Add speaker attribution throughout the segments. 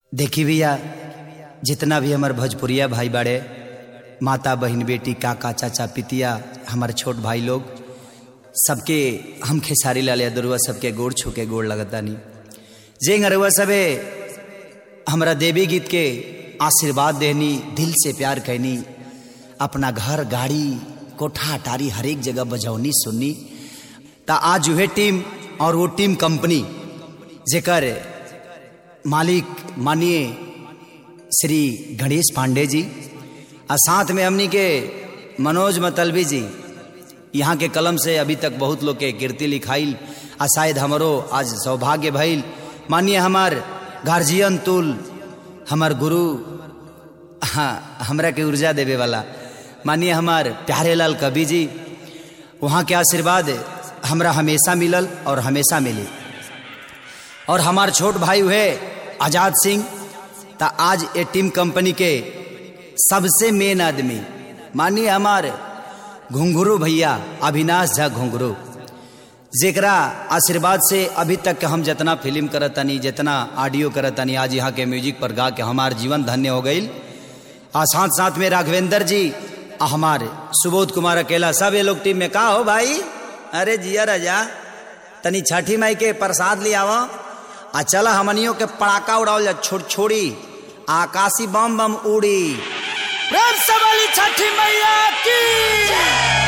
Speaker 1: देखी भैया जितना भी हमार भोजपुरिया भाई बाड़े माता बहन बेटी काका चाचा पितिया हमारे छोट भाई लोग सबके हम खेसारी लाल यादरुआ सबके गोड़ छू के गोड़ लगतानी जे अरुआ सबे हमरा देवी गीत के आशीर्वाद देनी दिल से प्यार कहनी अपना घर गाड़ी कोठा अटारी हर एक जगह बजौनी सुननी ता आज वह टीम और वो टीम कंपनी जेकर मालिक मानिए श्री गणेश पांडे जी और साथ में हमनी के मनोज मतलबी जी यहाँ के कलम से अभी तक बहुत लोग के कीर्ति लिखाइल आ शायद हमारो आज सौभाग्य भइल मानिए हमार गार्जियन तुल हमार गुरु हाँ हमरा के ऊर्जा देवे वाला मानिए हमार प्यारे लाल कवि जी वहाँ के आशीर्वाद हमरा हमेशा मिलल और हमेशा मिली और हमार छोट भाई हुए आजाद सिंह ता आज ये टीम कंपनी के सबसे मेन आदमी मानिए हमार घुंघरू भैया अविनाश झा घुंघरू जेकरा आशीर्वाद से अभी तक के हम जितना फिल्म करतनी जितना ऑडियो करतनी आज यहाँ के म्यूजिक पर गा के हमार जीवन धन्य हो गई और साथ साथ में राघवेंद्र जी आ हमारे सुबोध कुमार अकेला सब ये लोग टीम में का हो भाई अरे जिया राजा तनी छठी माई के प्रसाद ले आवा आ चला हमनियों के पड़ाका उड़ाओ जा छोड़ छोड़ी आकाशी बम बम उड़ी प्रेम से वाली छठी मैया की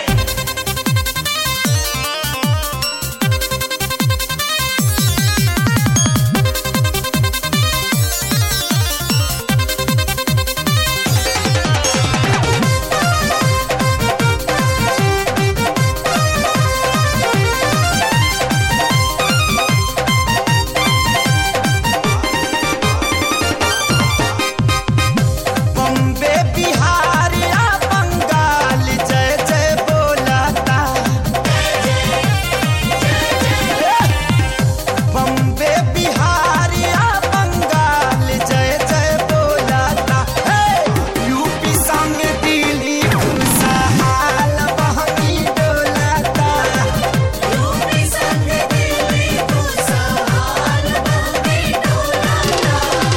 Speaker 1: बम्बे बिहार या बंगाल जय जय बोलाता बम्बे बिहार या बंगाल जय जय बोलाता हे यूपी संग दिल्ली खुशहाल बहनी डोलाता
Speaker 2: यूपी संग दिल्ली खुशहाल बहनी डोलाता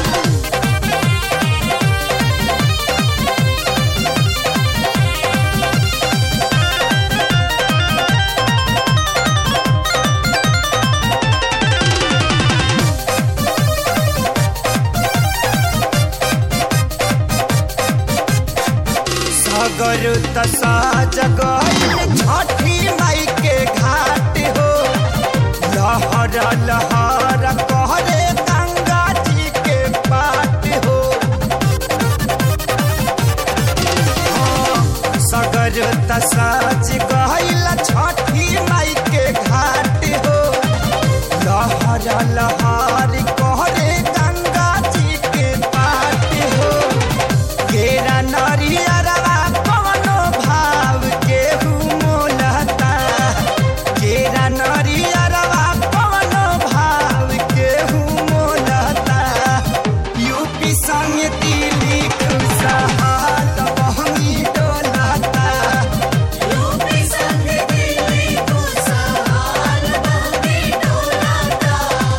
Speaker 1: सागर तसा जगल छठी माई के घाट हो लहर लहर कहरे गंगा जी के पाट हो सगर तसा जगल छठी माई के घाट हो लहर लहर कहरे गंगा जी के पाट हो केरा नरियरवा कवनो भाव केहू मोलता केरा नरियरवा कवनो भाव केहू मोलता यूपी संग दिल्ली खुशहाल बहनी डोलता
Speaker 2: यूपी संग दिल्ली खुशहाल बहनी डोलाता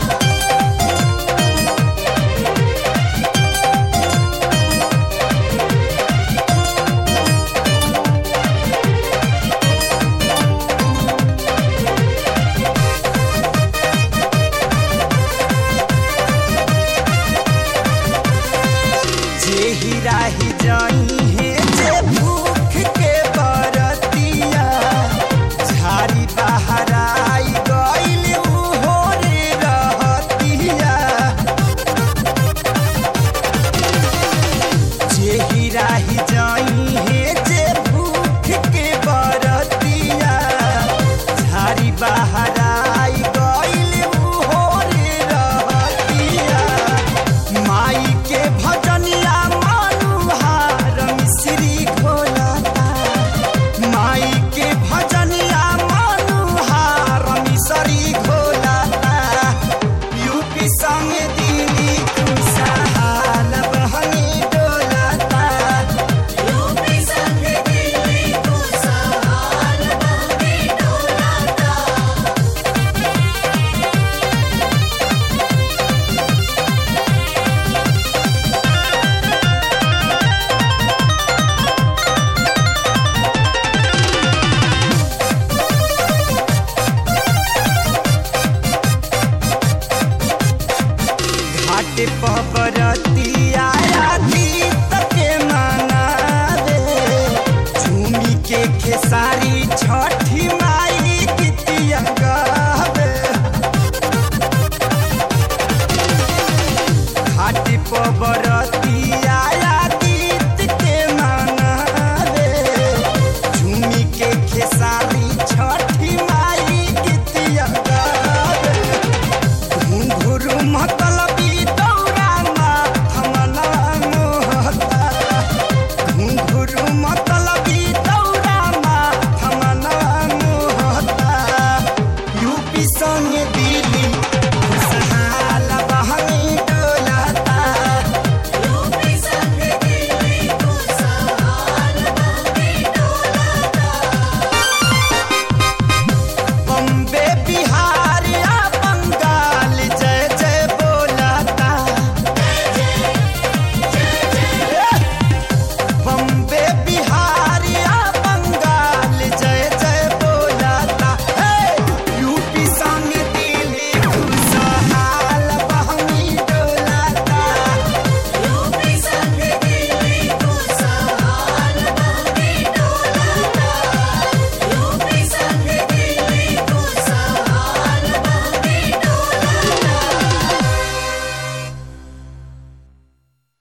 Speaker 1: जे हिराही जाई है जे भूख के बरतिया झाड़ी बाहर आई गइल उहो रे रहतिया जे हिराही जाई है जे भूख के बरतिया झाड़ी बाहर आई गइल उहो रे रहतिया माई के भजनिया मनुहार मिस
Speaker 3: घाट पबरतिया गीत के मनावे झूमी के खेसारी छठी माई गीतिया गावे घाट पबर